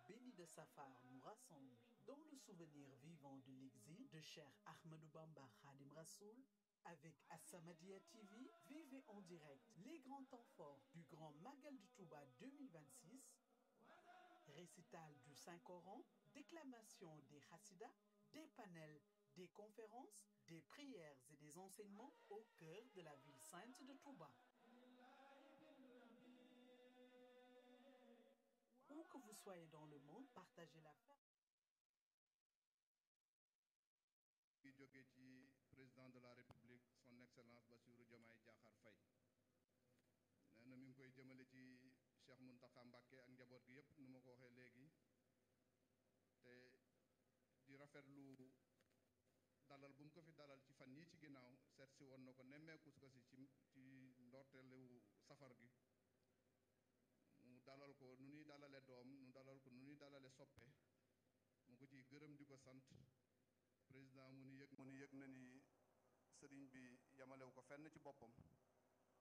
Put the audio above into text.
béni de Safar nous rassemble dans le souvenir vivant de l'exil de Cheikh Ahmadou Bamba Khadim Rassoul. Avec As-Samadiyya TV, vivez en direct les grands temps forts du Grand Magal du Touba 2026, récital du Saint-Coran, déclamation des Hassidas, des panels, des conférences, des prières et des enseignements au cœur de la ville sainte de Touba. Où que vous soyez dans le monde, partagez la fête. yi jóge ci président de la république son excellence Bassirou Diomaye Diakhar Faye nee na mi ngi koy jëmale ci Cheikh Mountakha Mbacké ak njaboot gi yépp nu ma ko waxee léegi te di rafetlu dalal bu mu ko fi dalal ci fan yii ci ginnaaw seet si woon na ko nemmeeku ko si ci ci ndorteelu safar gi mu dalal ko nu ñuy dalale doom nu dalal ko nu ñuy dalale soppe mu ko ciy gërëm di ko sant président mu ni yëg mu ni yëg na ni sëriñ bi yamalewu ko fenn ci boppam